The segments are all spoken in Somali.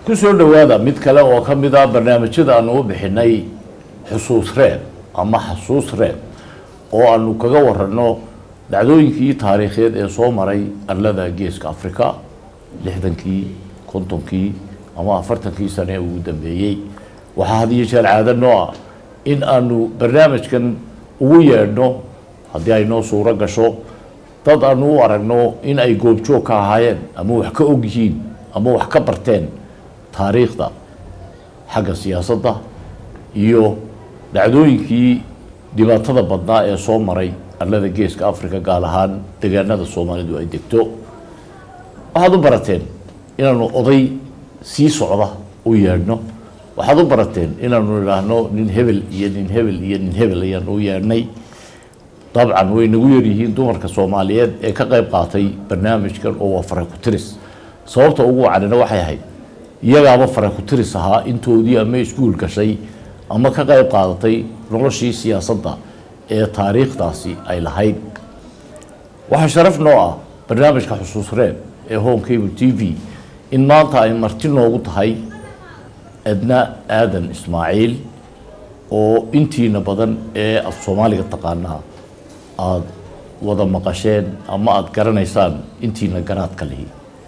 ku soo dhowaada mid kale oo ka mid ah barnaamijyada aanu u bixinay xusuus reeb ama xasuus reeb oo aanu kaga warano dhacdooyinkii taariikheed ee soo maray arlada geeska africa lixdankii kontonkii ama afartankii sane ee ugu dambeeyey waxaa had iyo jeer caado noo ah in aanu barnaamijkan ugu yeedhno haddii ay noo suuro gasho dad aanu u aragno in ay goobjoog ka ahaayeen ama wax ka og yihiin ama wax ka barteen taariikhda xagga siyaasadda iyo dhacdooyinkii dhibaatada badnaa ee soo maray arlada geeska africa gaar ahaan deegaanada soomaalidu ay degto waxaad u barateen inaanu oday sii socda u yeedhno waxaad u barateen inaanu idhaahno nin hebel iyo nin hebel iyo nin hebel ayaanu u yeedhnay dabcan way nagu yaryihiin dumarka soomaaliyeed ee ka qayb qaatay barnaamijkan oo waa fara ku tiris sababta ugu wacanina waxay ahayd iyagaaba fara ku tiris ahaa intoodii ama iskuul gashay ama ka qayb qaadatay noloshii siyaasadda ee taariikhdaasi ay lahayd waxaa sharaf noo ah barnaamijka xusuus reeb ee home cable t v in maanta ay marti noogu tahay edna aadan ismaaciil oo intiina badan ee af soomaaliga taqaanaa aada wada maqasheen ama aada garanaysaan intiina garaadka lihi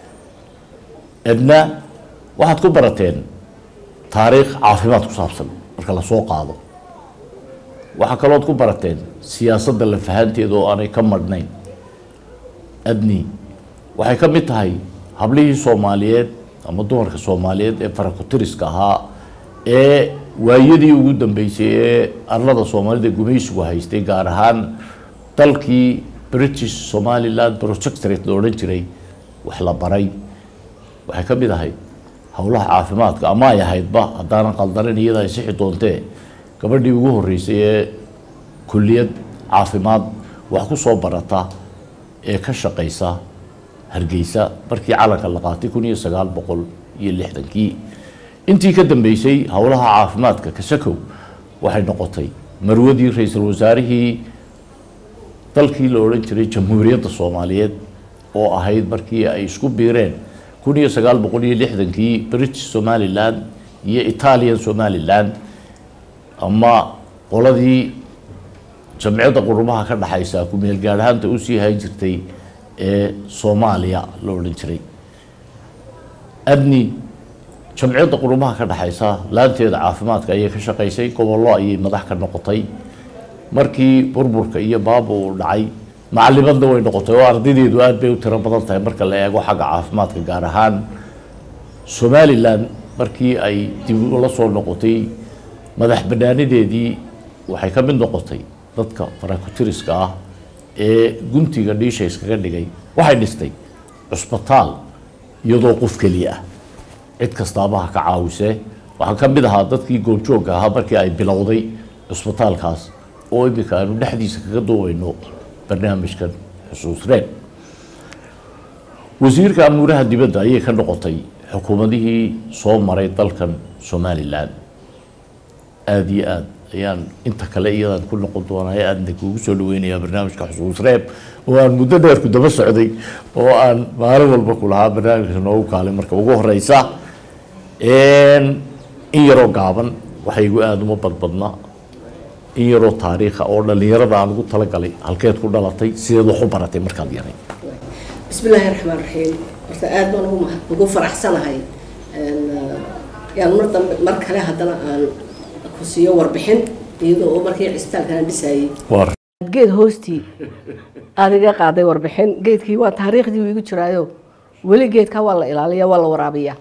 edna waxaad ku barateen taariikh caafimaad ku saabsan marka lasoo qaado waxaa kalood ku barateen siyaasadda la fahanteeda oo aanay ka madhnayn adni waxay ka mid tahay hablihii soomaaliyeed ama dumarka soomaaliyeed ee farakutiriska ahaa ee waayadii ugu dambeysay ee arlada soomaalida gumaysigu haystay gaar ahaan dalkii british somaliland projectorate la odhan jiray wax la baray waxay ka mid ahayd howlaha caafimaadka ama ay ahaydba haddaanan qaldanin iyada ay sixi doontee gabadhii ugu horreysay ee kulliyad caafimaad wax ku soo barata ee ka shaqaysa hargeysa markii calanka la qaatay kun iyo sagaal boqol iyo lixdankii intii ka dambeysay howlaha caafimaadka kasakow waxay noqotay marwadii ra-iisul wasaarihii dalkii la odhan jiray jamhuuriyadda soomaaliyeed oo ahayd markii ay isku biireen kun iyo sagaal boqol iyo lixdankii british somaliland iyo italian somaliland ama qoladii jamciyadda qurumaha ka dhexaysa ku-meel gaadhaanta usii hayn jirtay ee soomaaliya la odhan jiray adni jamciyadda qurumaha ka dhexaysa laanteeda caafimaadka ayay ka shaqaysay gobollo ayay madax ka noqotay markii burburka iyo baaba uu dhacay macalimadna way noqotay oo ardaydeedu aada bay u tiro badan tahay marka la eego xagga caafimaadka gaar ahaan somalilan markii ay dib ula soo noqotay madax banaanideedii waxay ka mid noqotay dadka farakutiriska ah ee guntiga dhiisha iskaga dhigay waxay dhistay cusbitaal iyadoo qof keliya ah cid kastaaba ha ka caawisee waxaa ka mid ahaa dadkii goobjoogga ahaa markii ay bilowday cusbitaalkaas oo iminka aanu dhexdiisa kaga duwayno barnaamijkan xusuus reeb wasiirka amuuraha dibadda ayay ka noqotay xukuumadihii soo maray dalkan somalilan aada iyo aada ayaan inta kale iyadan ku noqon doonaa aadna kuugu soo dhaweynayaa barnaamijka xusuus reeb oo aan muddo dheer ku daba socday oo aan maalin walba ku lahaa barnaamijka noogu kaalay marka ugu horeysa in yaroo gaaban waxaygu aada uma badbadna in yaroo taariikha oo dhalinyarada aan ugu talagalay halkeed ku dhalatay sideed wax u baratay markaad yaray بسم الله الرحمن الرحيم horta aad baan ugu mahad ugu faraxsanahay yaan mar dambe mar kale haddana aan ku siiyo warbixin iyadoo oo markii cisbitaalkan dhisayay war geed hoostii aad iga qaaday warbixin geedkii waa taariikhdii uu igu jiraayo weli geedkaa waa la ilaaliya waa la waraabiyaa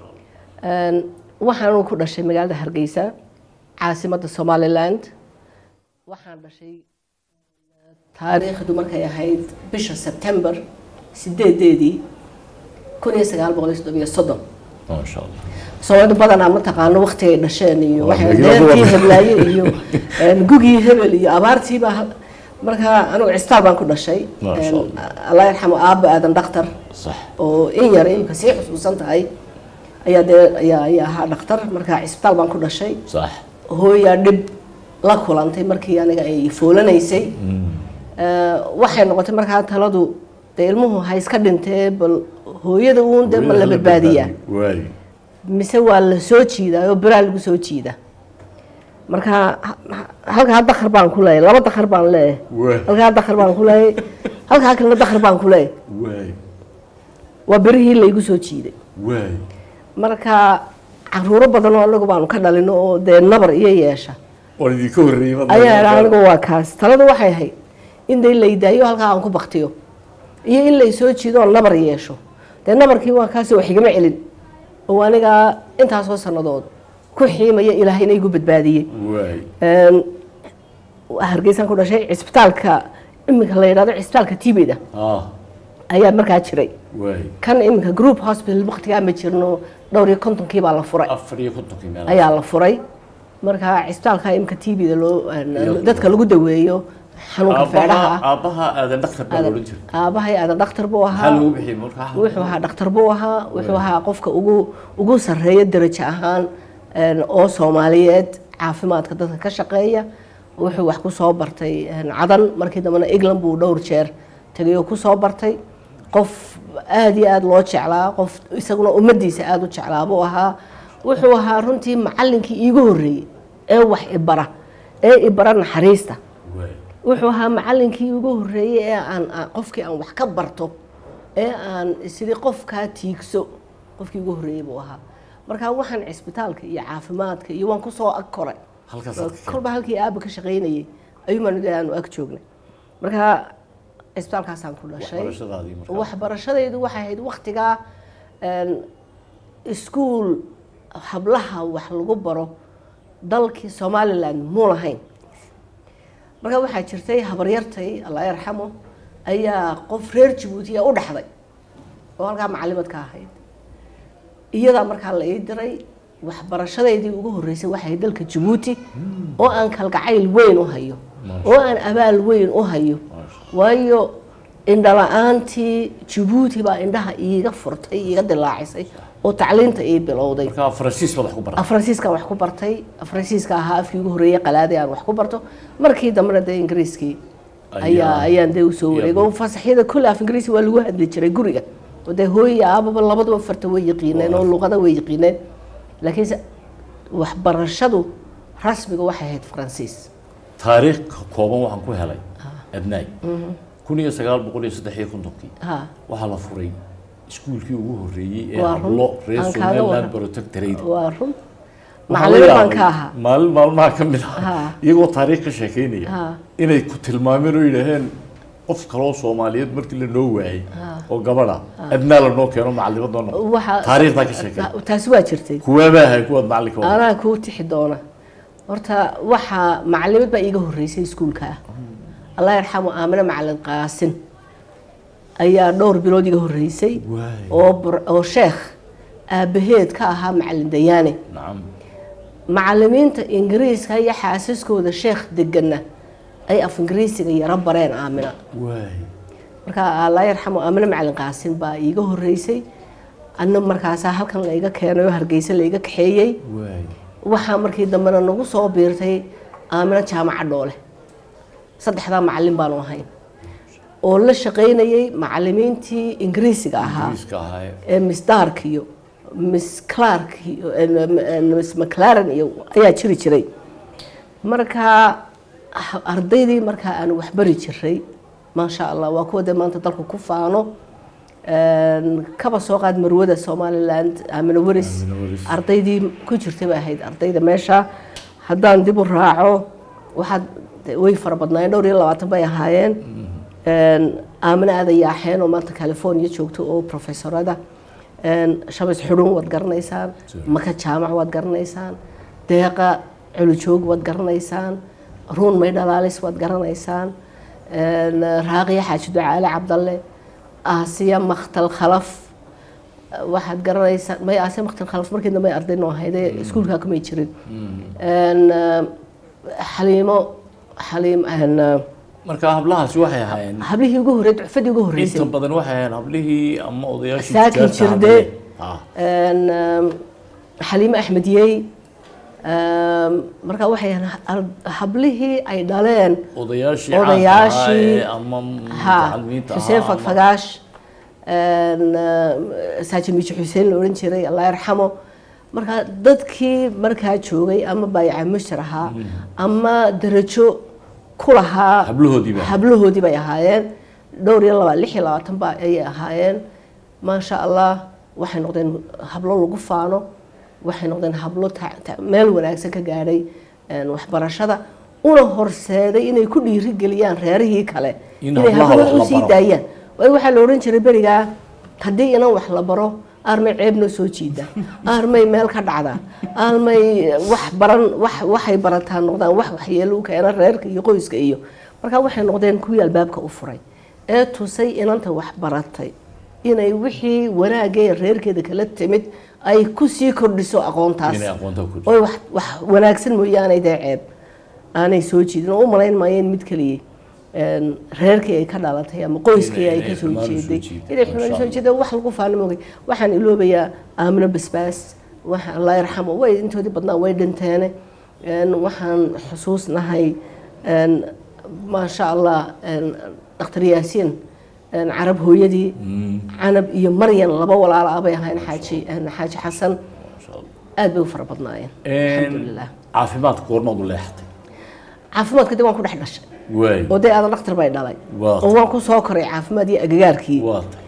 waxaanu ku dhashay magaalada hargeysa caasimadda somaliland waxaan dhashay taariikhdu markay ahayd bisha sebtember sideedeedii kun iyo sagaal boqol iyo soddon iyo soddon maasha allah soomaalida badanaa ma taqaano waktigay dhasheen iyo Waa waxay magaalada deertii waa- heblaaye iyo een, gugii hebel iyo abaartiiba markaa anigu cisbitaal baan ku dhashay Masha Een, Allah. allah yarxamo aaba aadan dhakhtar sax oo in yar imika sii xusuusan tahay ayaa dee ayaa ayaa ahaa dhakhtar markaa cisbitaal baan ku dhashay sax hooyaa dhib la kulantay markii aniga ay foolanaysay Eh, waxay noqotay markaa taladu dee ilmuhu ha iska dhintee bal hooyada uun dee ma la badbaadiyaa waay mise waa la soo jiidaa oo beraa lagu soo jiida marka ha- ha- halkaa dakar baan ku leeyahay laba dakar baan leeyahay waay halkaa dakar baan ku leeyahay halkaa kalena dakar baan ku leeyahay waay waa berihii laygu soo jiiday waay marka caruuro badan oo anagu baanu ka dhalino oo dee nabar iyo yeesha waan idinka horreeyey ma ayaa idhaa anigu waa kaas taladu waxay ahayd in day laydaayo halkaa aan ku baktiyo iyo in lay soo jiido oo nabar yeesho dee nabarkii waa kaasi wax igama celin oo anigaa intaasoo sannadood ku xiimaya ilaahayna igu badbaadiyey waay Een, hargeysaan ku dhashay cisbitaalka iminka la yidhahdo cisbitaalka tibida ah ayaa markaa jiray waay kan iminka group hospital waqtigaa ma jirno dhowr iyo kontonkii baa la furay afar iyo kontonkii meel ayaa la furay marka cisbitaalka imika tvda loo Iyo- dadka lagu daweeyo xanuunka feedhaha aabbaha aabbaha aadan dhakhtar baa la odhan jiray aabahay aadan dhakhtar buu maxaa ahaa lagu bixiyey markaa wuxuu ahaa dhakhtar buu ahaa wuxuu ahaa qofka ugu ugu sarreeya darajo ahaan een, oo soomaaliyeed caafimaadka dadka ka shaqeeya wuxuu wax ku soo bartay een, cadan markii dambena england buu dhowr jeer tegay oo ku soo bartay qof aada iyo aada loo jeclaa qof isaguna ummadiisa aada u jeclaa buu ahaa wuxuu ahaa runtii macallinkii iigu horreeyey ee wax ibara ee ibara naxariista waay wuxuu ahaa macallinkii ugu horreeyey ee aan aan- qofkii aan wax ka barto ee aan isiri qofkaa tiigso qofkii ugu horreeyey buu ahaa marka waxaan cisbitaalka iyo caafimaadka iyo waan kusoo ag koray halkaas aad ka keenay. kolba halkii aaba ka shaqaynayay ayuumaan aanu ag joognay marka cisbitaalkaasaan ku dhashay waxbarashadaadii markaa waxbarashadaydu waxay ahayd waktigaa een, iskuul hablaha wax lagu baro dalkii somaliland muu lahayn marka waxaa jirtay habaryartay allah yarxamo ayaa qof reer jabuutiya u dhaxday oo halkaa macalimaad ka ahayd iyadaa markaa la ii diray waxbarashadeydii ugu horreysay waxay ahayd dalka jabuuti oo aan kalgacayl weyn u hayo oo aan abaal weyn u hayo waayo indhala-aantii jabuuti baa indhaha iiga furtay iiga dilaacisay oo tacliinta ii bilowday markaa faransiis baad wax ku baratay faransiiskaan wax ku bartay faransiiska ahaa afkii ugu horreeyay qalaadii aan wax ku barto markii dambena dee ingiriiskii ayaa ayaan dee usoo wareegay oo fasaxyada kulli af ingiriisi waa lagu hadli jiray guriga oo dee hooyi aababa labaduba farta way yaqiineen oo luqada way yaqiineen laakiinse waxbarashadu rasmiga waxay ahayd faransiis taariikh kooban waxaan ku helay abnaay kun iyo sagaal boqol iyo saddex iyo kontonkii ha waxaa la furay iskuulkii ugu horreeyey ee Waa run. hablo reer Aan kaaga somaliland waran. protectorate waa run Waxaa macalimo la baan ka yaabay ahaa maalin maalmaha ka mid Ha. ah iyagoo taariikh ka sheekeynaya Ha. inay ku tilmaameen oo yidhaaheen qof kaloo soomaaliyeed markii la noo waayey oo gabadha adnaa la noo keeno macalimadoo noqo Waxa- taariikhdaa ka sheekay taasi waa jirtay kuwaabaa ahay kuwaad macalinka wada anaa kuu tixi doona horta waxaa macalimad baa iiga horreysay iskuulka ah allah yarxamu aamine macalin qaasin ayaa dhowr bilood iga horreysay Waay. oo bur- oo sheekh aabaheed ka ahaa macalin dayaane nacam macalimiinta ingiriiska iyo xaasaskooda sheekh degana ay af ingiriisiga yaro bareen aamina waay marka allah yarxamu aamine macalin qaasin baa iiga horreysay anna markaasaa halkan laiga keenay oo hargeysa laiga kaxeeyey waay waxaa markii dambena nagu soo biirtay aamino jaamaca dhoole saddexdaa macalin baanu ahayn oo la shaqaynayay macalimiintii ingiriisiga ahaa ingiriiska ahaa ee miss dark iyo miss clark iyo eh, miss mclaren iyo ayaa jiri jiray markaa ah- ardaydii markaa aan waxbari jiray maasha allah waa kuwa dee maanta dalku ku faano Een, kaba soo qaad marwada somaliland aamino waris Aamino Waris. ardaydii ku jirtay bay ahayd ardayda meesha haddaan dib u raaco waxaad de- way fara badnaayeen dhowr iyo labaatan bay ahaayeen Een, aamino aada yaaxeen oo maanta california joogto oo professorada Een, shamis xudhun waad garanaysaan maka jaamac waad garanaysaan deeqa culujoog waad garanaysaan ruun may dhalaalis waad garanaysaan Een, raaqiya xaaji ducaale cabdalle aasiya maktal khalaf waxaad garanaysaa may aasiya maktal khalaf markii dambe ay arday noo ahaydee iskuulkaa kumay jirin Een, eh, xaliimo xaliim een, eh, marka hablahaasi waxay ahaayeen hablihii ugu horreyd ducfadii ugu horreysay inta badan waxay ahaayeen hablihii ama odayaashii Saakin tijaarta jirde. hadlay. Ah, Een, ehm, xaliime axmediyey Ehm, marka waxay ahayn ha- hablihii ay dhaleen odayaashii Odayaashii- caanka ahaa ee ama ha mutacalimiinta xuseen ahaa ama- fagfagaash een, eh, saaji miiji xuseen la odhan jiray allah yarxamo marka dadkii markaa joogay ama baayaca mushtar ahaa ama darajo ku lahaa hablahoodii baa hablahoodii bay ahaayeen dhowr iyo laba lix iyo labaatan ba ayay ahaayeen maasha allah waxay noqdeen hablo lagu faano waxay noqdeen hablo ta- ta- meel wanaagsan ka gaadhay een, waxbarashada una horseeday inay ku dhiirigeliyaan reerihii kale In inay hablaha hablaha wax la usii baro. daayaan waayo waxaa la odhan jiray berigaa haddii inan wax la baro aarmay ceebna soo jiida aarmay meel ka dhacda aarmay wax baran wax waxay barataa noqdaan wax waxyeelo u keena reerka iyo qoyska iyo marka waxay noqdeen kuwii albaabka u furay ee tusay inanta wax baratay inay wixii wanaagee reerkeeda kala timid ay kusii kordhiso aqoontaas inay aqoonta ku jirto oy wax wax wanaagsan mooyaane dee ceeb aanay soo jiidin oo u malayn maayeen mid keliya een, reerkii ay ka dhalatay ama qoyskii Inay- ay inay ka soo xumaan u soo jeeday jiiday, inay masha xumaan soo Allah. jeeday wax lagu faano moogay waxaan iloobayaa aamino basbaas waxa allah yarxamo way intoodii badnaa way dhinteene een, waxaan xusuusnahay een, maasha allah een, dhakhtar yaasiin een, carab hooyadii canab iyo maryan laba walaala ah bay ahayn xaaji een, xaaji xasan Masha Allah. aad bay u fara badnaayeen alxamdulilah caafimaadka goormaad u leexatay caafimaadka dib waan ku dhex dhashay waay oo dee aadan dhakhtar bay dhalay Waa. oo waan ku soo koray caafimaad iyo agagaarkii waa tay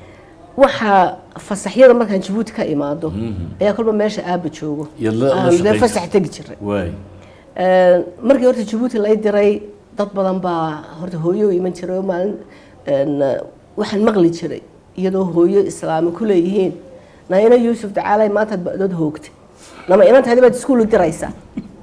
waxaa fasaxyada markaan jabuuti ka imaado ayaa kolba meesha aaba joogo Iyo la- la aan dee shaqaysa. fasax tegi jiray waay Een, markii horta jabuuti lay diray dad badan baa horta hooyo u iman jiray oo maalin een, waxaan maqli jiray iyadoo hooyo islaami ku leeyihiin naina yuusuf dacaalay maantaad ba'dood hoogtay nama inantaadi baad iskuul u diraysaa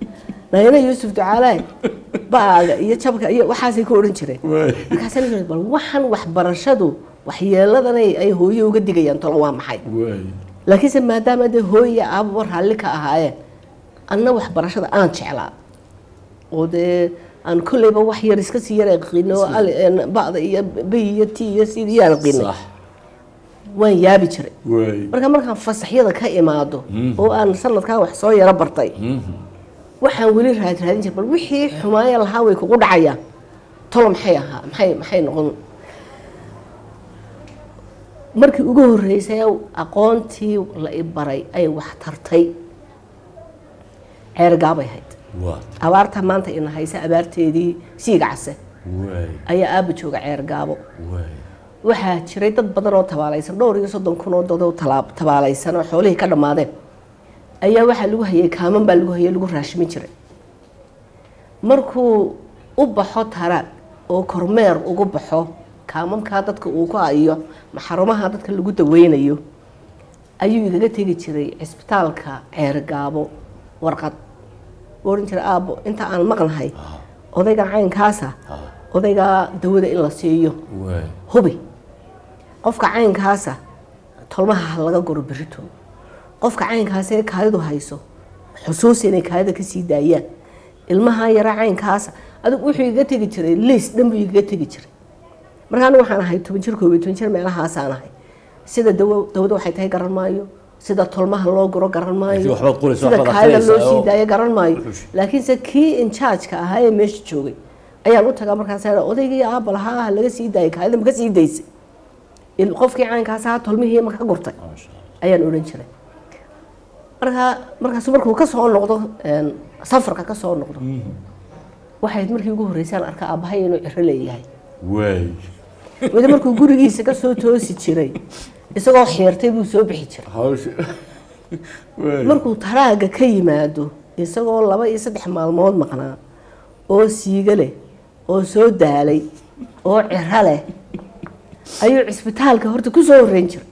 naina yuusuf dacaalay ba'aaga iyo jabka iyo waxaasay ku odhan jireen waay markaasaan is bal waxaan waxbarashadu waxyeeladanay ay hooyo uga digayaan tolo waa maxay waay laakiinse maadaama dee hooya aababa raalli ka ahaayeen anna waxbarashada aan jeclaa oo dee aan kolleyba wax yar iska sii yar aqino ba'da iyo b iyo t iyo c iyo aan aqinay sax waan yaabi jiray waay marka markaan fasaxyada ka imaado oo aan sanadkaa wax soo yaro bartay waxaan weli raad raadin jiray bal wixii xumaaya lahaa way kugu dhacayaan tolo maxay ahaa maxay maxay noqon markii ugu horreysay aqoontii la i baray ay wax tartay ceergaabay hayd waa abaarta maanta ina haysa abaarteedii siiga case waay ayaa aaba jooga ceergaabo waay waxaa jiray dad badan oo tabaalaysan dhowr iyo soddon kun oo dad oo talaab- tabaalaysan oo xoolihii ka dhammaadeen ayaa waxaa lagu hayay kaaman baa lagu hayay lagu raashimi jiray markuu u baxo taraag oo kormeer ugu baxo kaamamkaa dadka uu ku hayo maxarumaha dadka lagu daweynayo ayuu igaga tegi jiray cisbitaalka ceergaabo warqad wuu odhan jiray aabbo inta aan maqnahay odayga caynkaasa odaygaa dawada in la siiyo waay hubi qofka caynkaasa tolmaha ha laga goro berito qofka caynkaasa ee kaadidu hayso xusuus inay kaadida kasii daayaan ilmaha yara caynkaasa adigu wuxuu igaga tegi jiray liis dhan buu igaga tegi jiray marka anigu waxaan ahay toban jir koob iyo toban jir meelahaasaan ahay sida dawo dawada waxay tahay garan maayo sida tolmaha loo guro garan maayo Laakiin waxbaad qoraysaa, sida waxbaad kaadida loo akhriyaysaa oo- sii daayo garan maayo Wuxuu- laakiinse kii injaajka ahaa ee meesha joogay ayaan u tagaa markaas odaygii aabba lahaa ha laga sii daayay kaadida ma ka sii daysay il- qofkii caynkaas ahaa tolmihii ma ka gurtay maasha Allah. ayaan odhan jiray markaa markaasu markuu ka soo noqdo een, safarka ka soo noqdo waxay ahayd markii ugu horreysaan arka aabbahay inuu ciro leeyahay waay weli markuu gurigiisa ka soo toosi jiray isagoo xiirtay buu soo bixi jiray hawsha waay markuu taraaga ka yimaado isagoo laba iyo saddex maalmood maqnaa oo siiga leh oo soo daalay oo ciro leh ayuu cisbitaalka horta ku soo horreyn jiray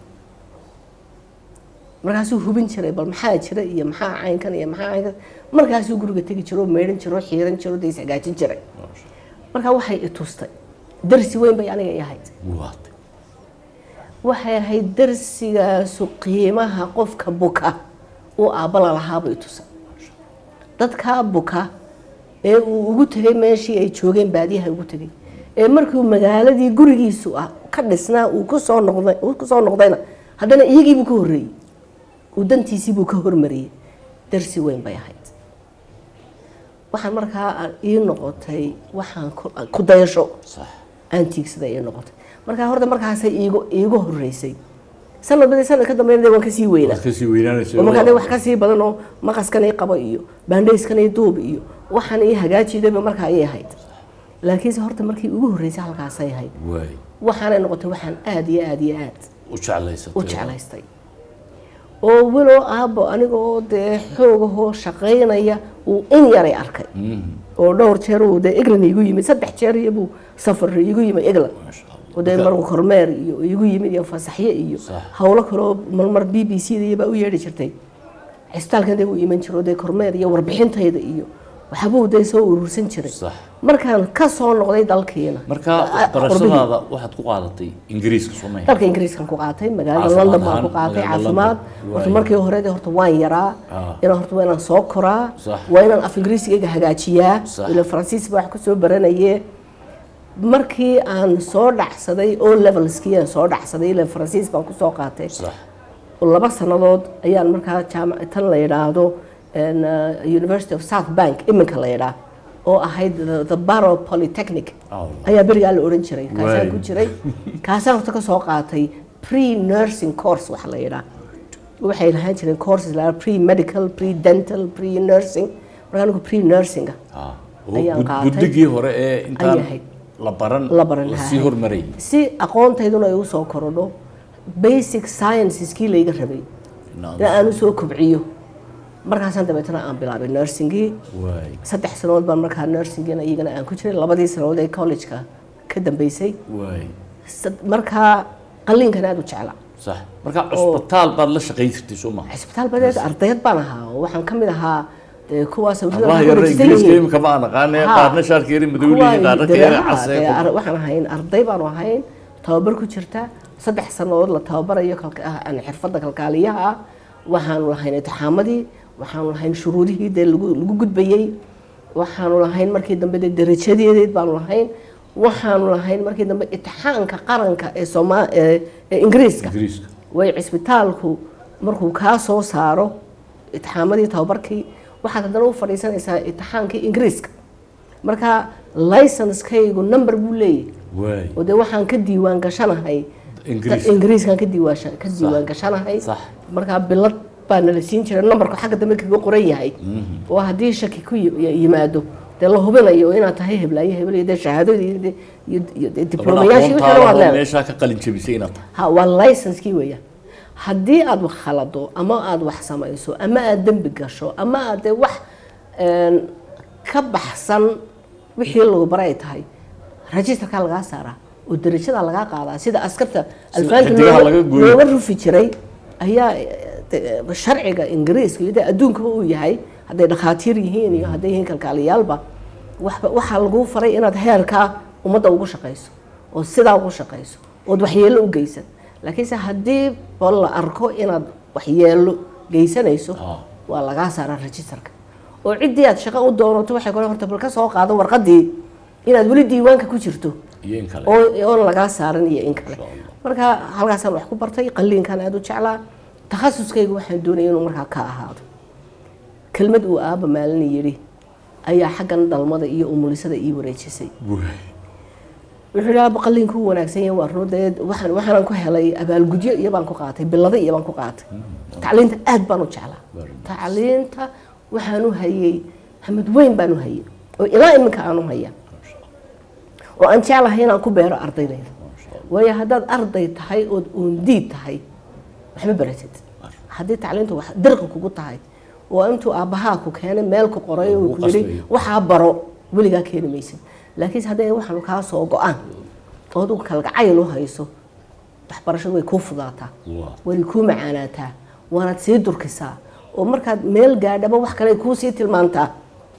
markaasuu hubin jiray bal maxaa jira iyo maxaa caynkan iyo maxaa caynkan markaasuu guriga tegi jiro oo meydhan jiro oo xiiran jiro oo dee isagaajin jiray maasha markaa waxay i tustay darsi weyn bay aniga i ahayd Allah. waa tay waxay ahayd darsigaasu qiimaha qofka buka uu aabbala lahaabay tusay dadkaa buka ee uu ugu tegay meeshii ay joogeen baadiyaha ugu tegay ee markuu magaaladii gurigiisu ah ka dhisnaa uu kusoo noqday uu kusoo noqdayna haddana iyagiibuu ka horreeyey uu dantiisiibuu ka hormariyey darsi weyn bay ahayd waxaan markaa ii noqotay waxaan ku- ku dayasho sax aan tiigsada ii noqotay markaa horta markaasay iigu iigu horreysay sanadbadii sanad ka dambeynade waan kasii weynaa waad kasii weynaanaysa oo markaa dee wax kasii badan oo maqaskan ii qabo iyo baandhayskan ii duub iyo waxaan ii hagaajidaba markaa ii ahayd laakiinse horta markii ugu horreysay halkaasay ahayd waay waxaanay noqotay waxaan aada iyo aada iyo aad u jeclaysatay u jeclaystay oo walow aabbo aniga oo dee xoogahoo shaqaynaya uu in yaray arkay oo dhowr jeer uu dee england igu yimid saddex jeer iyo buu safar igu yimid england maasha allah oo dee mar kormeer iyo igu yimid iyo fasaxyo iyo Sax. howlo kaloo marmar b b c da iyo baa u yeedhi jirtay cisbitaalkan dee uu iman jiro dee kormeer iyo warbixintayda iyo waxbuu dee soo urursan jiray sax markaan ka soo noqday dalkiina marka ah, waxbarashadaada waxaad ku qaadatay ingiriiska soomaya dalka ingiriiskan ku qaatay magaalada Caafimaad london baan ku ahaan, qaatay magaalada caafimaad London. horta Waay. markii hore dee horta waan yaraa Ah. inaan horta waa inaan soo koraa Sax. waa inaan af ingiriisigayga hagaajiyaa Sax. ila faransiis baa wax ku soo baranaye markii aan soo dhacsaday o levelskii aan soo dhacsaday ila faransiis baan kusoo qaatay sax oo laba sannadood ayaan markaa jaamac tan la yidhaahdo en, uh, university of south bank iminka la yidhaah oo ahayd the- the barrow polytechnic Allah. ayaa berigaa la odhan jiray kaasaan Waay. ku jiray kaasaan horta ka soo qaatay pre nursing course waxa la yidhaah waxay lahaan jireen courses la pre medical pre dental pre nursing marka anigu pre nursinga Ah, oo Ayaan bud- qaatay. buddigii hore ee intaan Ayay ahayd. la baran la baran lasii lahaa. hormarayay si aqoontayduna ay u soo korodho basic scienceeskii layga rabay Naam. in aan usoo kobciyo markaasaan dabeetana aan bilaabay nursingii waay saddex sanood baan markaa nursingina iyagana aan ku jiray labadii sanood ee collegeka ka dambeysay waay Sad- markaa qalliinkan aada u jeclaa sax marka cusbitaal baad la shaqayn jirtay soo maha cisbitaal badeed ardayad baan ahaa oo waxaan ka mid ahaa dee kuwaas awliyada allaha ku yarna wareegsan ingiriiska yihiin. imika ma aan aqaane Ha. qaarna shaarka yari madow leeyihin qaarna ka yara Kuwa- casee dee ar- waxaan ahayn arday baanu ahayn tababar ku jirta saddex sannadood la tababarayo kalka- ah, aan xirfadda kalkaaliyaha ah waxaanu lahayn intixaamadii waxaanu lahayn shuruudihii dee lagu lagu gudbayey waxaanu lahayn markii dambe dee darajadeedeed baanu lahayn waxaanu lahayn markii dambe intixaanka qaranka ee sooma ee ee ingiriiska ingiriiska way cisbitaalku markuu kaa soo saaro itixaamadii tababarkii waxaad haddana u fadhiisanaysaa itixaankii ingiriiska marka licenskaygu number buu leeyahay waay oo dee waxaan ka diiwaan gashanahay ingiriiska ingiriiskan ka diiwaan ka diiwaan gashanahay Sax. markaa bilad baa nala siin jiray numberku xagga dambe kaga qoran yahay oo haddii shaki ku yi- yimaado dee la hubinayo inaad tahay heblaayo hebel iyo dee shahaadadii iyo dee- iyo iyo dee diblomayaashii wixii dhan waad aqoontaada leedahay meeshaa ka qalin jabisay inaad tahay ha waa licenskii weeyaan haddii aad wax khalado ama aad wax samayso ama aad dembi gasho ama aad dee wax een, ka baxsan wixii lagu baray ay tahay registerkaa lagaa saaraa oo darajada lagaa qaadaa sida askarta alfaanka xidigaha looga- laga gooyo. looga rufi jiray ayaa eh, de- sharciga ingiriiska iyo dee adduunkaba uu yahay hadday dhakhaatiir yihiin iyo hadday yihiin kalkaaliyaalba waxba- waxaa laguu faray inaad heerkaa ummadda ugu shaqayso oo sidaa ugu shaqayso ood waxyeello u geysan laakiinse haddii ba la arko inaad waxyeello geysanayso Ah. waa lagaa saaraa registerka oo ciddii aad shaqo u doonato waxay kole horta bal ka soo qaado warqaddii inaad weli diiwaanka ku jirto iyo in kale oo oon lagaa saaran iyo in kale Insha Allah. marka halkaasaan wax ku bartay qalliinkan aada u jeclaa takhasuskayga waxaan doonaya inuu markaa ka ahaado kelmad uu aaba maalin yidhi ayaa xaggan dhalmada iyo umulisada ii wareejisay waay wuxuu yidhi aaba qalliinku u wanaagsan yahay waa run dee waxaan waxaanan ku helay abaalgudyo iyo baan ku qaatay billado iyo baan ku qaatay tacliinta aad baan u jeclaa Very nice. tacliinta waxaan u hayay hamad weyn baan u hayay oo ilaa iminka aan u haya oo aan jeclahay inaan ku beero ardaydayda waayo haddaad arday tahay ood uundiid tahay waxma baratid haddii tacliintu wax dirqi kugu tahay oo intuu aabbahaa ku keenay meel ku qoray oo Ugu ku yidhi qasbayo. waxaa baro weligaa keeni maysid laakiinse hadday waxaanu kaa soo go-aan oo adigu kalgacayl u hayso waxbarashadu way kuu fudaataa Waa. way kuu macaanaataa waanaad sii durkisaa oo markaad meel gaadhaba wax kale ay kuu sii tilmaantaa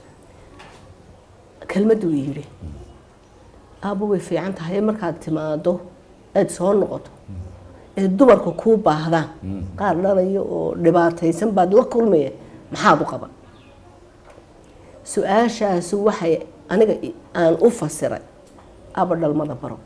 kelmaddu yidhi aabbo way fiican tahay markaad timaado aad soo noqoto ee dumarku kuu baahdaan qaar dhanayo oo dhibaataysan baad la kulmaya maxaad u qaban su-aashaasu waxay aniga i- aan u fasiray aabba dhalmada baro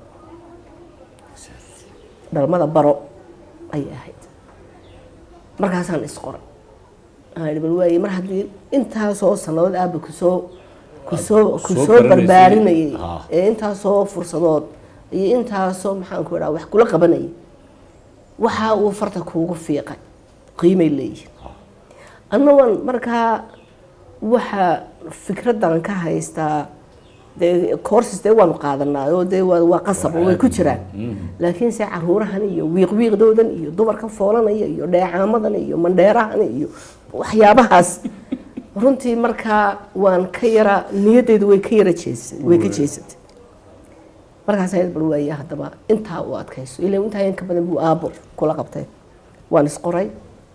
dhalmada baro ayay ahayd markaasaan isqoray aan idhi bal waaye mar haddii intaasoo sannadood aabba kusoo kusoo Soo kusoo baranaysay. barbaarinayay Ah. ee intaasoo fursadood iyo intaasoo maxaan ku idhaha wax kula qabanayay waxa uu farta kuugu fiiqay qiimay leeyihin annagoon markaa waxa fikradan ka haystaa dee courses dee waanu qaadanaa oo dee waa waa qasab oo way ku jiraan laakiin se caruurahan iyo wiiqwiiqdoodan iyo dumarka foolanaya iyo dheecaamadan iyo mandheerahan iyo waxyaabahaas runtii markaa waan ka yara niyadeydu way ka yara jeesa way ka jeesatay markaas ayad bal waaya haddaba intaa u adkayso ilaa intaa in ka badan buu aabo kula qabtay waan isqoray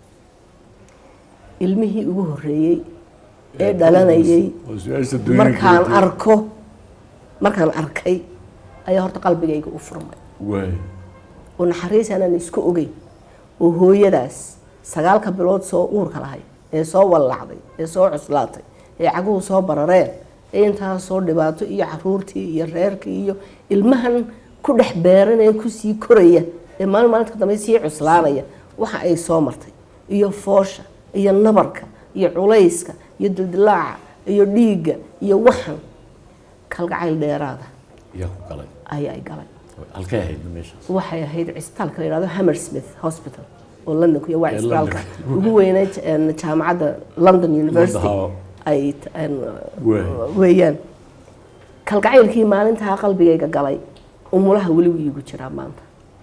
ilmihii ugu horreeyey ee dhalanayay oo su-aasha dunyada markaan keentay. arko markaan arkay ayaa horta qalbigayga u furmay waay oo naxariis aanan isku ogeyn oo hooyadaas sagaalka bilood soo uurka lahay ee soo wallacday ee soo cuslaatay ee caguhu soo barareen ee intaas soo dhibaato iyo caruurtii iyo reerkii iyo ilmahan ku dhex beeran ee kusii koraya ee maalin maalinta ka dambe sii cuslaanaya waxa ay soo martay iyo foosha iyo nabarka iyo culayska iyo dildilaaca iyo dhiigga iyo waxan kalgacayl dheeraada yaa ku galay ayaa ay galay halkay ahayd meeshaas waxay ahayd cisbitaalka la yidhahdo hammersmith hospital oo london ku yahay waa Ee cisbitaalka London. ugu weyneyd een, jaamacadda london university Haa. ay t- een, Waay. weeyaan kalgacaylkii maalintaa qalbigayga galay umulaha weli wuu iigu jiraa maanta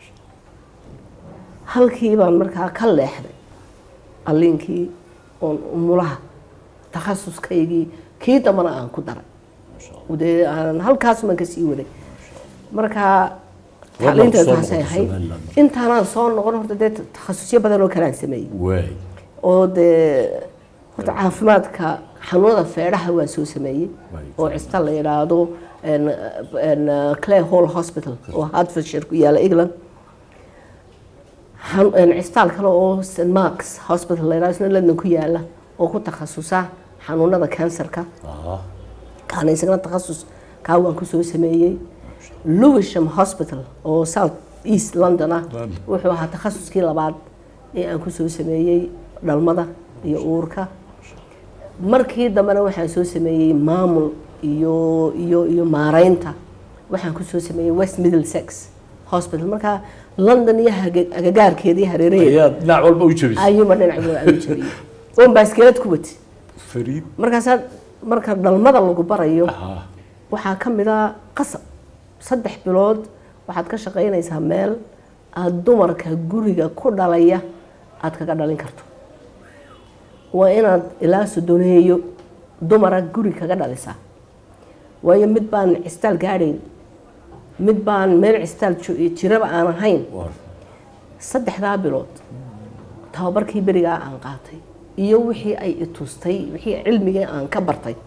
halkii baan markaa ka leexday alliinkii oon umulaha takhasuskaygii kii dambana aan ku daray dee aan halkaasumaan kasii waday markaa Goormaad tacliinteedu soo taasay noqotay ahayd Somaliland? intaanaan soo noqon horta dee takhasusyo badan oo kalaan sameeyey waay oo dee horta caafimaadka xanuunada feedhaha waan soo sameeyey Right. oo cisbitaal la yidhaahdo een, een, clay hall hospital oo hertfordshire ku yaala england xan- een, cisbitaal kale oo st marks hospital la yidhahdo isna london ku yaala oo ku takhasusa xanuunada kansarka aha kaana isagana takhasus kaa waan kusoo sameeyey lewisham hospital oo south east london ah London. wuxuu ahaa takhasuskii labaad ee aan kusoo sameeyey dhalmada iyo uurka markii dambena waxaan soo sameeyey maamul iyo iyo iyo maareynta waxaan kusoo sameeyey west middlesex hospital markaa london iyo haga- agagaarkeedii hareeraheeda ayaa dhinac walba u jabisay ayuuba dhinac walba aan u jabiyey oon baaskeelad ku wati fariid markaasaa marka dhalmada lagu barayo aha waxaa ka mid a qasab saddex bilood waxaad ka shaqaynaysaa meel aada dumarka guriga ku dhalaya aada kaga dhalin karto waa inaad ilaa sodoneeyo dumara guri kaga dhalisaa waayo mid baan cisitaal gaadhayn mid baan meel cisitaal jo- jiraba aan ahayn war saddexdaa bilood tababarkii berigaa aan qaatay iyo wixii ay itustay wixii cilmigii aan ka bartay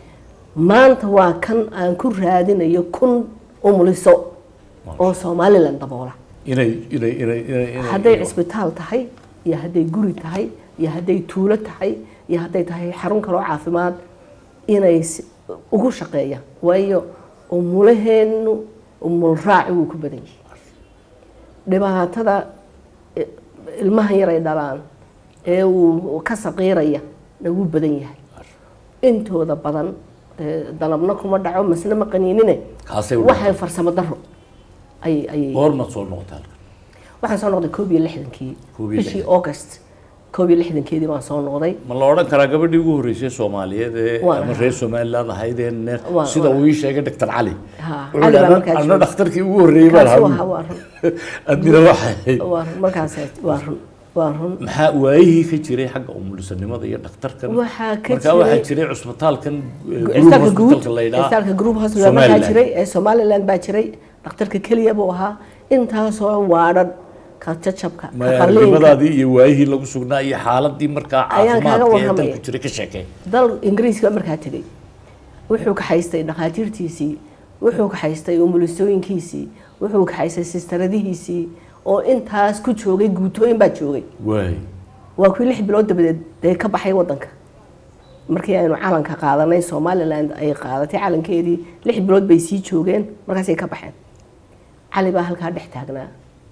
maanta waa kan aan ku raadinayo kun umuliso oo somalilan daboola inay inay inay inay inay hadday cisbitaal tahay iyo hadday guri tahay iyo hadday tuulo tahay iyo hadday tahay xarun kaloo caafimaad inay si- ugu shaqeeyaan waayo umulaheenu umul raaci wuu ku badan yahay dhibaatada i- ilmahan yar ay dhalaan ee uu ka saqiiraya na wuu badan yahay intooda badan ee, dalabna kuma dhaco masna ma qaniinine kaasay u waxay farsamo daro ay ayay goormaad soo noqotay halkan waxaan soo noqday koob iyo lixdankii Koob iyo bishii august koob iyo lixdankeedii baan soo noqday ma la odhan karaa gabadhii ugu horreysay soomaaliyeed ee Waa. ama reer somaliland ahayd ee neer Waa, sida waa. uu ii sheegay doctor cali Ha, Wuxuu Cali baa yidhi, markaa "Anna- anna joogay." dhakhtarkii ugu horreeyey baan kaasuu ahaa ahaa waa run adnina waxay waa run markaas waa run waa run maxaa waayihii ka jiray xagga umulisanimada iyo dhakhtarkan Waxaa ka markaa waxaa jiray- jiray cusbitaalkan eh, group cisbitaalka guud hospitalka la yidhaha cisbitaalka group hospital markaa Somaliland. jiray ee somaliland baa jiray dhakhtarka keliya buu ahaa intaasoo waadhan ka jajabka ka Ma- qalliinka arrimadaadii iyo waayihii lagu sugnaa iyo xaaladii markaa Ayaan kaaga caafimaadka ee warramaya. dalku jiray ka sheekay dal ingiriiska markaa tegey wuxuu ka haystay dhakhaatiirtiisii wuxuu ka haystay umulisooyinkiisii wuxuu ka haystay sistaradihiisii oo intaas ku joogay guutooyin baa joogay waay waa kuwii lix bilood dabadeed dee ka baxay wadanka markii aynu calanka qaadanay somaliland ay qaadatay calankeedii lix bilood bay sii joogeen markaasay ka baxeen cali baa halkaa dhex taagnaa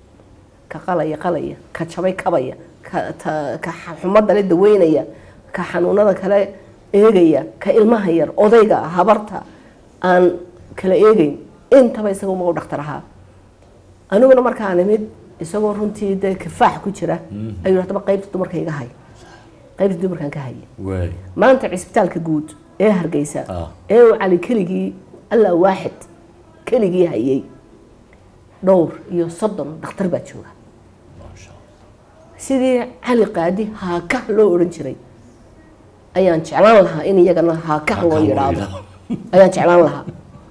ka qalaya qalaya ka jabay kabaya ka ta- ka xa- xumada le daweynaya ka xanuunada kale eegaya ka ilmaha yar odayga habarta aan kala eegeyn intaba isaga uma u dhakhtar ahaa aniguna markaan imid isagoo runtii dee kifaax ku jira ayuu haddaba qaybta dumarka iga hay qaybta dumarkan ka haya waay maanta cisbitaalka guud ee hargeysa Ah. ee uu cali keligii alla waaxid keligii hayay dhowr iyo soddon dhakhtar baa jooga maasha allah sidii cali qaadi haakah loo odhan jiray ayaan jeclaan lahaa in iyagana haakah loo Haakah loo yidhaahdo yidhaahdo. ayaan jeclaan lahaa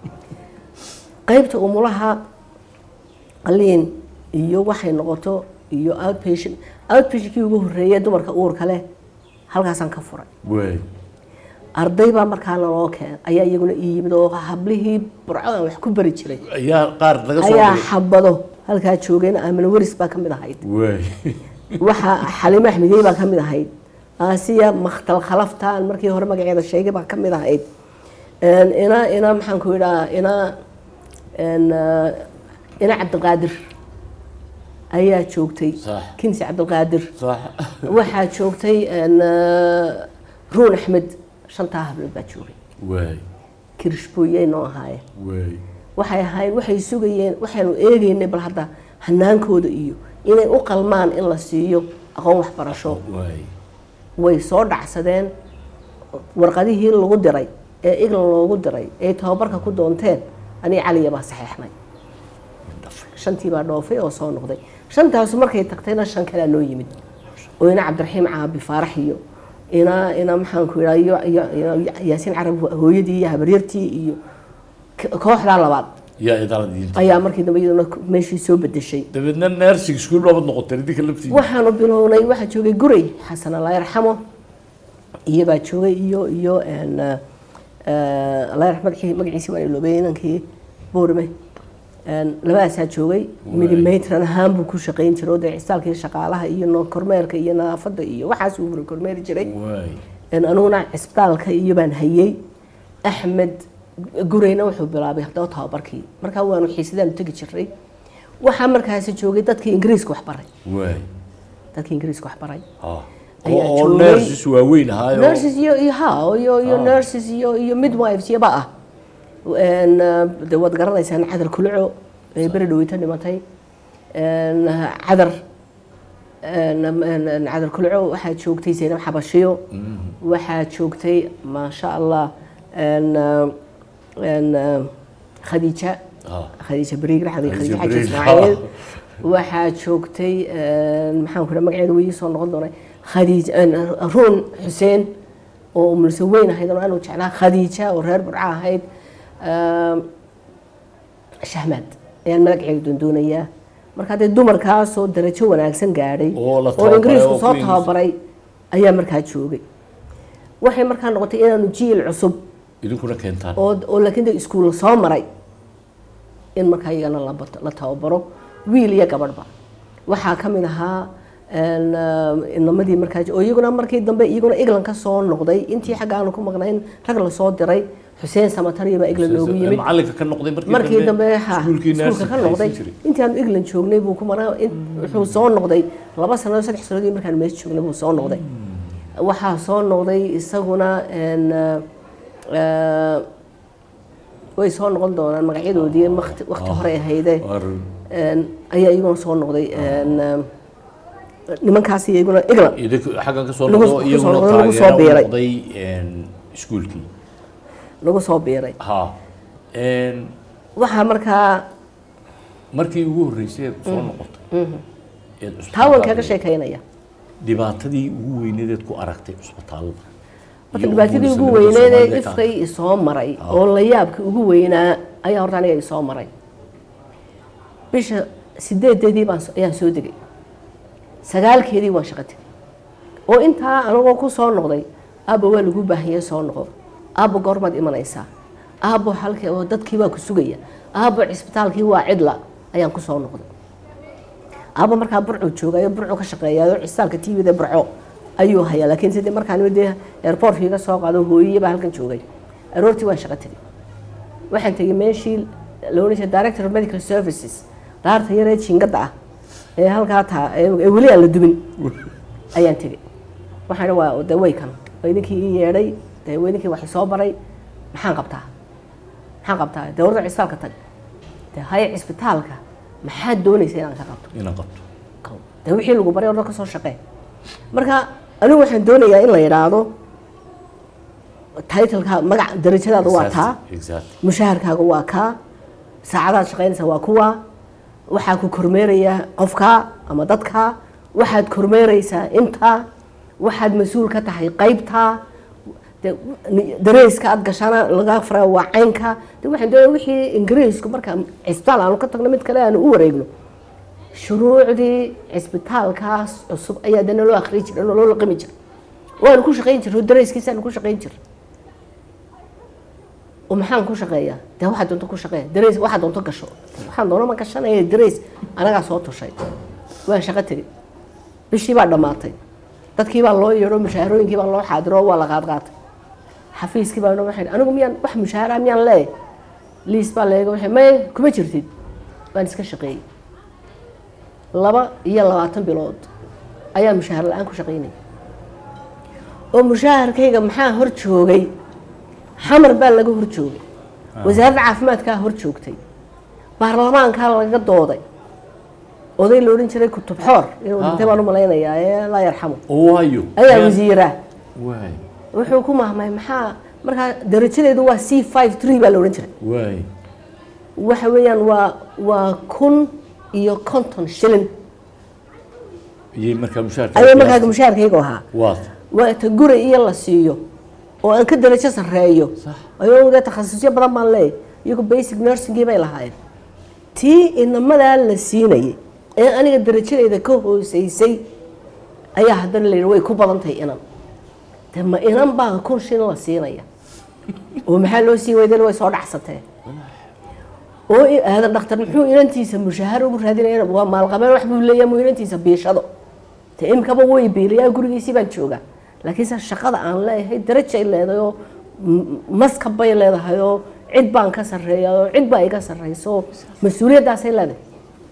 qaybta umulaha qaliin iyo waxay noqoto iyo outpatient outpatientkii ugu horreeyay dumarka uurka leh halkaasaan ka furay waay arday baa markaana loo keen ayaa iyaguna ii yimid oo hablihii burco aan wax ku bari jiray ayaa qaar laga soo ayaa dhigay xabado halkaa joogeen aamina waris baa ka mid ahayd waay waxaa xaliimo axmediyey baa ka mid ahayd aasiya makhtal khalaftaan markii hore magaceeda sheegay baa ka mid ahayd Een, ina ina maxaan ku idhaa ina een, eh, ina cabdiqaadir ayaa joogtay Sax. kinsi cabdiqaadir sax waxaa joogtay een, eh, ruun axmed shantaa hablood baa joogay waay kirishbooyey noo ahaayeen waay waxay ahayd waxay sugayeen waxaanu eegaynay bal hadda hanaankooda iyo inay u qalmaan in la siiyo aqoon waxbarasho waay way soo dhacsadeen warqadihii lagu diray ee iglan loogu diray ee tababarka ku doonteen aniga caliya baa saxeexnay shantii baa dhoofay oo soo noqday shantaasu markay tagtayna shan kalea noo yimid oo ina cabdiraxiim caabi faarax iyo ina ina maxaanku idhaa iyo iyo iyo yaasiin carab hooyadii iyo habaryartii iyo k- kooxdaa labaad yaa idaaladiinta ayaa markii dambe iyaduna meeshii soo bedeshay dabeedna nursing school baabad noqotay idinka laftiisa waxaanu bilownay waxaa joogay guray xasan allah yarxamo iyobaa joogay iyo iyo een, eh, allah yarxam magacii- magaciisi waan iloobay inankii boorme Een, labadaasaa joogay midi matran ahaan buu ku shaqayn jiray oo dee cisaalkii shaqaalaha iyo no- kormeerka iyo nadaafadda iyo waxaas uu kormeeri jiray waay Een, aniguna cisbitaalka iyo baan hayay axmed gureyna wuxuu bilaabay haddaba tababarkii markaa waanu xiisadaan tegi jiray waxaa markaasi joogay dadkii ingiriiska wax baray waay dadkii ingiriiska wax baray ha Ayaa oo joogay. nurses waaweyn ahaayo nurses iyo iyo ha iyo iyo Ah. nurses iyo iyo midwives iyaba ah Een, eh, de waad garanaysaan cadar kulco ee beri dhaweyta dhimatay Een, cadar een, een, een, cadar kulco waxaa joogtay zaynab xabashiyo waxaa joogtay maasha allah een, eh, een, eh, khadiija ha khadiija beriigre khadiija Khadiija xaji Beriigre. ismaaciil waxaa joogtay een, maxaan ku dhaha magaceeda wayii soo noqon doonay khadiija een, ruun xuseen oo umulse weyn ahayd oo aanu jeclaa khadiija oo reer burca ahayd een, shahmaad ayaan magaceeda doondoonayaa marka haddee dumarkaasoo darajo wanaagsan gaadhay Oo la oo tababaray, ingiriisku oo soo ku Ingiriis- tababaray ayaa markaa joogay waxay markaa noqotay inaanu jiil cusub idinkuna keentaan oo oo laakiin de iskuul soo maray in markaa iyagana la bato- la tababaro wiil iyo gabadhba waxaa ka mid ahaa een, eh, inamadii markaa oo iyaguna markii dambe iyaguna england ka soo noqday intii xagga aanu ku maqnayn rag lasoo diray xuseen samatariya baa england loogu yimid macalinka ka noqday markii dambe ha iskuulkii iskuulka nursing ka noqday haysan jiray. intii aanu england joognay buu ku maraa in- wuxuu soo noqday laba sanadood saddex sanadood markaan meesha joognay buu soo noqday waxaa soo noqday isaguna een, eh, way soo noqon doonaan magacyadoodii waqti waqti hore ahayde War- een, ayaa iyaguna soo noqday een, eh, nimankaas iyaguna england idinku xaggan ka soo Lagu- noqdo ku soo iyaguna noqdo, lagu soo taageero u biiray. noqday een, iskuulkii lagu soo biiray ha een, waxaa markaa markii ugu horreysay eed soo noqotay eed taa waan cusbitaalka kaga sheekaynaya dhibaatadii ugu weyneed ku aragtay cusbitaalada marka dhibaatadii ugu weyneed ee ifkay isoo maray oo la yaabka ugu weynaa ayaa horta aniga isoo maray bisha sideedeedii baan so- ayaan soo degay sagaalkeedii waan shaqo tegay oo intaa anagoo ku soo noqday aabba waa lagu baahanyay soo noqo aabba goormaad imanaysaa aabbo halkii oo dadkii baa ku sugaya aabbo cisbitaalkii waa cidla ayaan ku soo noqday aabba markaa burcu joogayo burcu ka shaqeeyayo cisaalka tvda burco ayuu hayaa laakiin sidii markaan dee airportka iga soo qaado hooyiye baa halkan joogay aroortii waan shaqo tegay waxaan tegay meeshii la odhan jiray director of medical services daarta yaree jiingada ah ee halkaa taa ee weli aan la dubin ayaan tegay waxaan idhi waa de way kan waa idinkii ii yeedhay dee waa idinkii wax soo baray maxaan qabtaa maxaan qabtaa dee warda cisbitaalka tag dee haya cisbitaalka maxaad doonaysa inaan ka qabto inaan qabto dee wixii lagu baray orda ka soo shaqee marka anigu waxaan doonayaa in la yidhaahdo titleka magac darajadaada waa taa exactly mushaharkaaga waa kaa saacadaad shaqaynaysa waa kuwa waxaa ku kormeeraya qofka ama dadka waxaad kormeeraysaa intaa waxaad mas-uul ka tahay qaybtaa de dareyska aad gashana laga fara waa caynka de waxaan doonaya wixii ingiriisku marka cisbitaal aanu ka tagno mid kale aanu u wareegno shuruucdii cisbitaalkaas cusub ayaa dana loo akhriyi jira loo laqimi jira waanu ku shaqayn jirno dareyskiisaanu ku shaqayn jira oo maxaan ku shaqeeyaa dee waxaa doonto ku shaqeeya dareys waxaa doonto gasho waxaan doono ma gashanaya dareys anagaa soo tushay waan shaqo tegey bishii baa dhammaatay dadkii baa loo yeedho mushaharooyinkii baa loo xaadiro waa la qaadqaatay xafiiskii baa waxay anigu miyaan wax mushaahara miyaan leeyahay liis baa leega waxay maye kuma jirtid waan iska shaqeeyey laba iyo labaatan bilood ayaa mushaahar la-aan ku shaqaynaya oo mushaharkayga maxaa hor joogay xamar baa laga hor joogay wasaaradda caafimaadkaa hor joogtay baarlamaankaa laga dooday oday la odhan jiray kutub xoor inuu dhintay baan u malaynayaa ee laa yarxamo oo waayo ayaa wasiira waay wuxuu ku mahmay maxaa markaa darajadeedu waa c five tree baa la odhan jiray waay waxa weeyaan waa waa kun iyo konton shilin iyay markaa mushaharka ayay markaa mushaharkaygu ahaa waat waa ta guri iyo la siiyo oo aan ka darajo sarreeyo Sax. ayuu dee takhasusyo badan baan leeyahy iyagu basic nursingii bay lahaayeen tii inamadaa la siinayay ee aniga darajadeyda ka hooseysay ayaa haddana la yidhi way ku badan tahay inan de ma inan baa kun shin la siinaya oo maxaa loo sii weydan way soo dhacsatee oo i- aadan dhakhtar muxuu inantiisa mushaahar ugu raadinaya waa maalqabeen wax buu leeyahay muu inantiisa biishado de imkaba way biiliyaa gurigiisii baan joogaa laakiinse shaqada aan leeyahay darajay leedahay oo m- maskab bay leedahay oo cid baan ka sarreeya oo cid baa iga sarreyso oo mas-uuliyaddaasay leedahay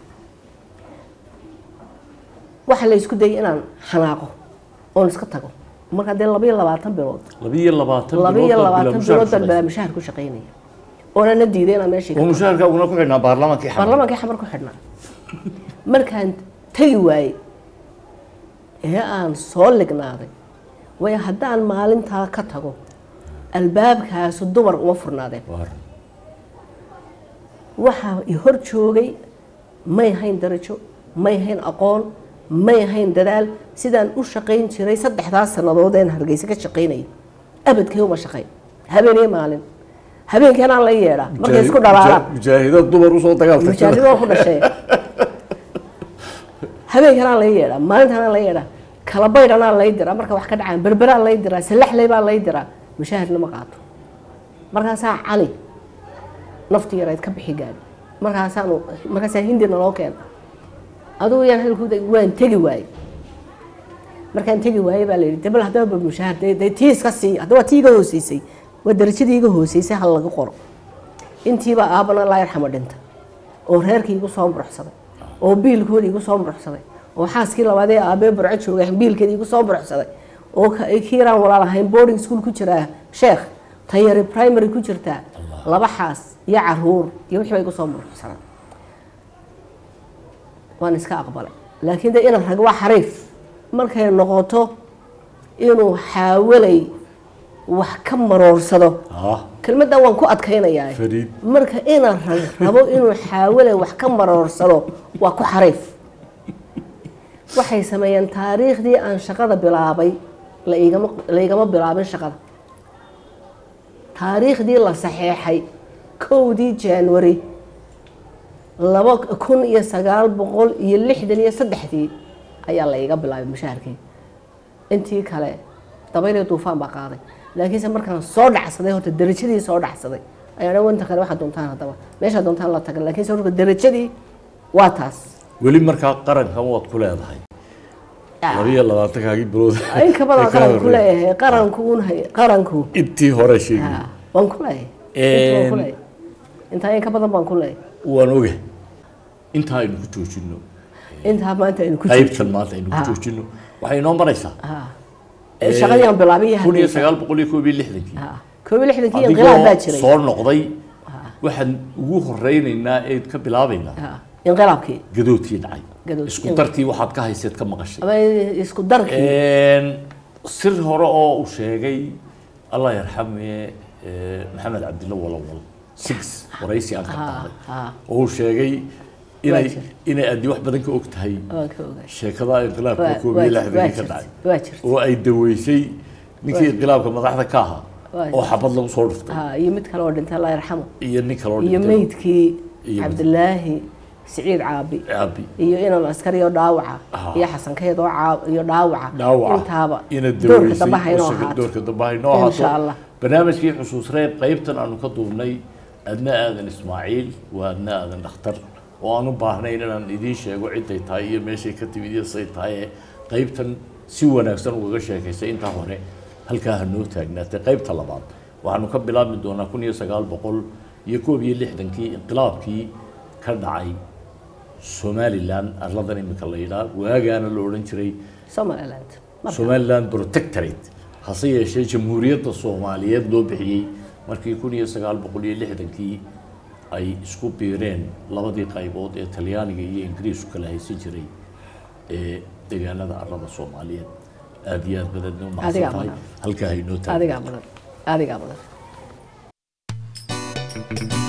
waxa la isku dayay inaan xanaaqo oon iska tago markaa dee laba iyo labaatan bilood labiyo labaatan laba iyo labaatan bilood baan bilood baa mushaahar ku shaqaynaya oonana diiday inaan meeshii ka oo mushaharkaaguna ku xidhnaa baarlamaankii xamar baarlamaankii xamar ku xidhnaa markaan tegi waayey ee aan soo lignaaday waayo haddaan maalintaa ka tago albaabkaasu dumar uma furnaadeen Waar. waxaa i hor joogay may hayn darajo may hayn aqoon may hayn dadaal sidaan u shaqayn jiray saddexdaas sannadood een hargeysa ka shaqaynayay abadkay uma shaqayn habeen iyo maalin habeenkanaan la yeedhaa markay isku dhalaalaan mujaahidad dumar usoo dagaaltay mujaahidoo ku dhashee habeenkanaa lay yeedhaa maalintanaa lay yeedhaa kala baydhanaa lay diraa marka wax ka dhacaan berberaa lay diraa salaxley baa lay diraa mushaahirna ma qaato markaasaa cali nafti yarayd ka bixi gaadhi markaasaanu markaasaa hindina loo keena adugu yaan halkuuda waan tegi waayey markaan tegi waayey baa la yidhi debal haddaba ba mushaahar dee dee tii iska sii haddaba tii iga hooseysay waa darajadii iga hooseysay hal laga qoro intiiba aabana laa yarxamo dhinta oo reerkii igu soo muruxsaday oo biilkoodii igu soo muruxsaday oo xaaskii labaad ee aabee burco joogay biilkeedii igu soo muruxsaday oo ka- kiiraan walaal ahayn boarding school ku jiraa sheekh tayari primary ku jirtaa laba xaas iyo caruur iyo wixii ba igu soo muruxsanaa waan iska aqbalay laakiin de inaan rag waa xariif markay noqoto inuu xaawalay wax ka maroorsado ah kelmaddan waan ku adkaynayaa Fariid. marka inaan rag rabo inuu xaawale wax ka maroorsado waa ku xariif waxay sameeyeen taariikhdii aan shaqada bilaabay la igama la igama bilaabin shaqada taariikhdii la saxeexay kowdii january laba kun iyo sagaal boqol iyo lixdan iyo saddexdii ayaa la iga bilaabay mushaharkii intii kale dabayl iyo duufaan baa qaaday laakiinse markaan soo dhacsaday horta darajadii soo dhacsaday ayaa dhan wanta kale waxaad doontaan haddaba meeshaad doontaan la tagan laakiinse horta darajadii waa taas weli markaa qarankan waad ku leedahay labiyo labaatankaagii bilood in ka badan ee ka qaranku horreeyay. leeyahay qaranku un hay qaranku intii hore sheegi ha, waan ku leeyahay Inta waan ku leeyahay. intaa in ka badan baan ku leeyahay waan oga intaa aynu ku joojino intaa maanta aynu ku qaybtan maanta aynu ku Ah. joojino waxay inoo maraysaa ha shaqadii aan bilaabay iyo kun iyo hadda- sagaal boqol iyo koob iyo lixdankii ha koob iyo lixdankii inqilaab baa adigoo jiray soo noqday waxaan ugu horeynaynaa eed ka bilaabaynaa Ha, inqilaabkii gadoodkii dhacay Gadoodkii. isku darkii waxaad ka hayseed ka maqashay ama isku darkii Een, sir hore oo uu sheegay allah yarxame eh, maxamed cabdilla walawal six waraysi aan ka Ha, qaaday ha. oo uu sheegay inay jir. inay addi wax badan ka og tahay waan ka ogaay sheekada inqilaabka Waa- koob waa iyo jir- lixdankii waa ka jirta- dhacay waa jirta oo ay daweysay ninkii Waa- inqilaabka madaxda ka ahaa Waa- oo xabad lagu soo dhuftay ha iyo mid kale oo dhintay allah yarxamo iyo nin kaloo iyo dhintay meydkii Iyo- cabdilaahi siciid caabi aabi iyo inan askari oo dhaawaca Ah. iyo xasankeed oo caa- iyo dhaawaca dhaawaca intaaba ina doorka daweysay dambe haynoo oo shaga- ahaato doorka dambe haynoo Insha ahaato Allah. barnaamijkii xusuus reeb qaybtan aanu ka duubnay adna aadan ismaaciil waa adna aadan dhakhtar oo aan u baahnayn inaan idiin sheego ciday tahay iyo meeshay ka timid iyo say tahay ee qaybtan si wanaagsan ugaga sheekaysay intaa hore halkaa ha noo taagnaatay qaybta labaad waxaanu ka bilaabmi doonaa kun iyo sagaal boqol iyo koob iyo lixdankii inqilaabkii ka dhacay somalilan arladan imika la yidhaah waagaana la odhan jiray somaliland marka somaliland protectorate hase yeeshee jamhuuriyadda soomaaliyeed loo bixiyey markii kun iyo sagaal boqol iyo lixdankii ay isku biireen labadii qaybood ee talyaaniga iyo ingiriisku kala haysan jiray ee deegaanada arlada soomaaliyeed aada iyo aad badanna u mahadsan Adigaa tahay badan. halkaa haynoo taagay adigaa badan adigaa badan